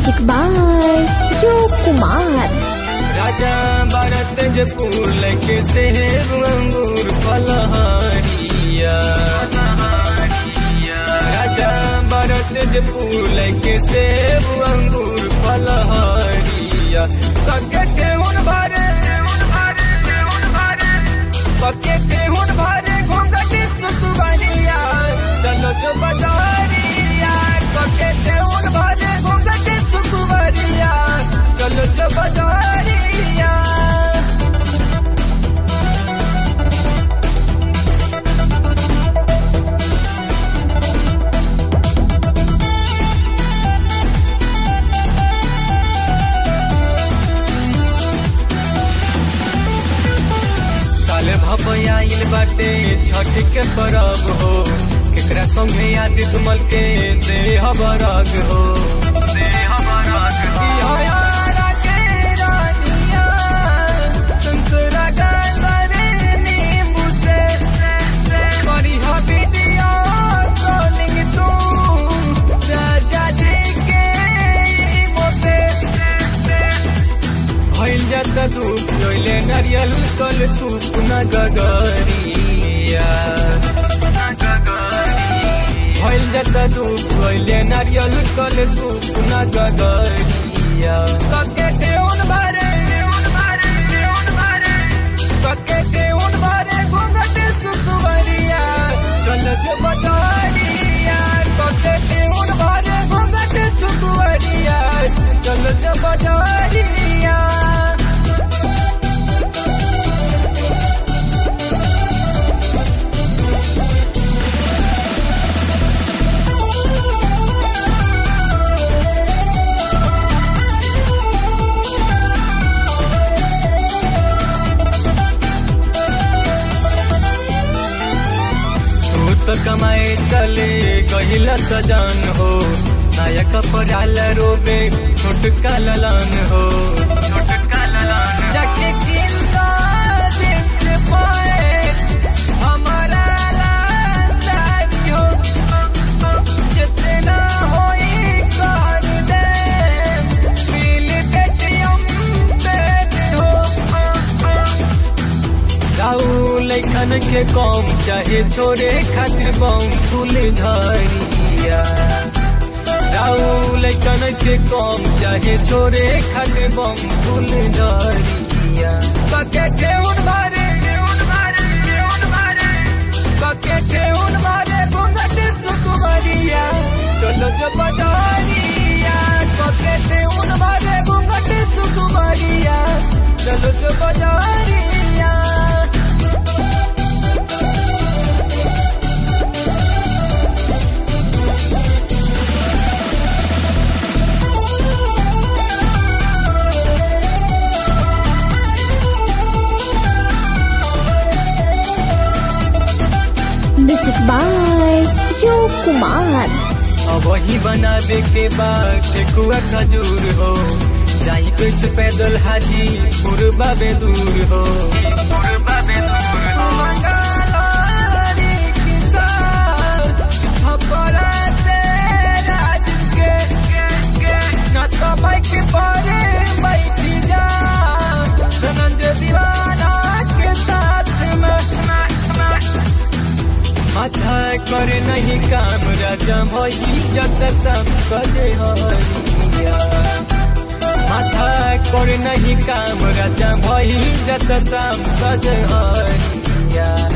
Music by Yo Kumar. राजा भारत फूल के सेब अंगूर फलहारिया राजा भारत फूल के सेब अंगूर फलहारिया कके केहुन भरे पके केहुन भरे घोंघटी सुतुबरिया चलो जो बजारिया कके केहुन भरे घोंघटी सुतुबरिया चलो जो बजारिया साल भपयाइल बाटे छठ के परब हो केकरा संगे आदि तुमल के देह बरग हो देह बरग हो यारा के रानिया संतरा गाजरे नींबू से बड़ी हबीडिया कॉलिंग तू राजा जी के मोते भइल जाता धूप जोइले नारियल कल सूप न गगरिया भइल जाता धूप जोइले नारियल कल सूप न गगरिया कके केउन भरे कके केउन भरे घूंघट सुतवरिया चल जो बजारिया कके केउन भरे घूंघट सुतवरिया चल जो बजारिया तू तो कमाए चले गहिला सजान हो नायक पराल रोबे छोटका ललान हो छोटका ललान जाके किंदा देख पाए हमारा लाचारी हो जितना होई कर दे बिल पेटीएम पे हो जाऊ लैखन के कम चाहे छोरे खातिर बम फूल धरिया जाऊ लैखन के कम चाहे छोरे खातिर बम फूल धरिया कके केउन भरे कके केउन भरे घूंघट सुकुमरिया चलो जो बजारिया कके केउन भरे घूंघट सुकुमरिया चलो जो बजारिया Music by Yo Kumar. अब वही बना दे के बाद ठेकुआ खजूर हो जाई कैसे पैदल हाजी पूर्वा बेदूर हो माथा करे नहीं काम राजा भई जत सब सजे हरिया माथा करे नहीं काम राजा भई जत सब सजे हरिया